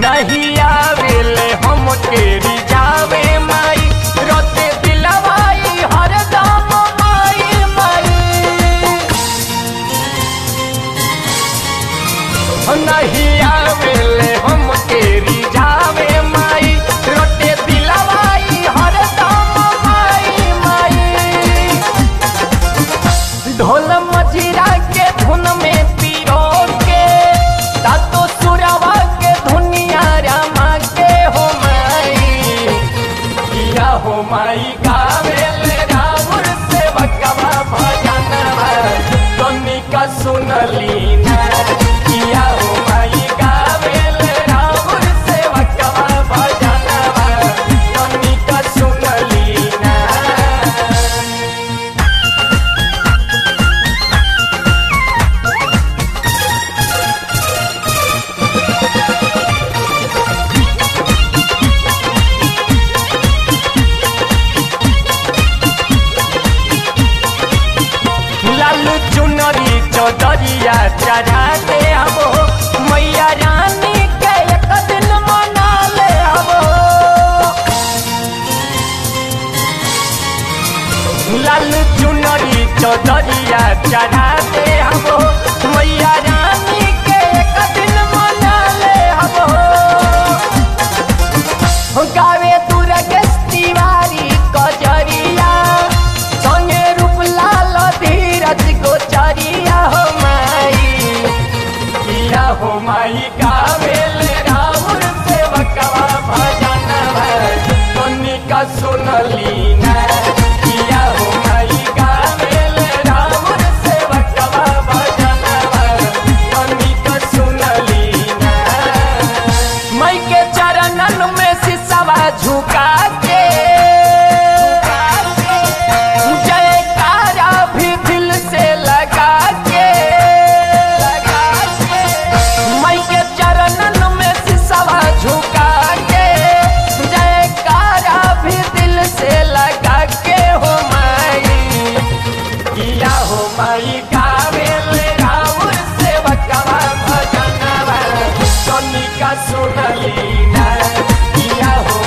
नहीं आवेले हम केरी जावे माई रोते दिलवाई हरदम माई माई नहीं आवेले हम केरी जावे माई रोते दिलवाई हरदम माई माई ढोल मजीरा के धुन में पिरो के तातो सुरवा के धुनिया रमा के हो माई किया हो माई गावेल राउर से बकवा भजनवा तोनी का सुनली ना किया हो माई गावेल राउर से बकवा भजनवा तोनी का सुनली ना लाल चुनरी चौधरिया चढ़ा दे हबो मैया रानी के एक दिन मना ले हबो लाल चुनरी चौधरिया चढ़ा दे हबो मैया रानी के एक दिन मना ले हबो गावे दुर्गेश तिवारी कजरिया संगे रूपलाल धीरज गोचरिया हो माई किया हो माई गावेल राउर से बकवा भजन तोनी का सुनली ना किया हो माई गावेल राउर से बकवा भजन तोनी का सुनली ना मई के चरणन में सिसवा झुका के जयकारा भी दिल से लगा के मई के चरणन में सिसवा झुका के जयकारा भी दिल से लगा के हो माई किया हो माई गावेल राउर से बकवा भजनवा सोनी का सुनली ना किया हो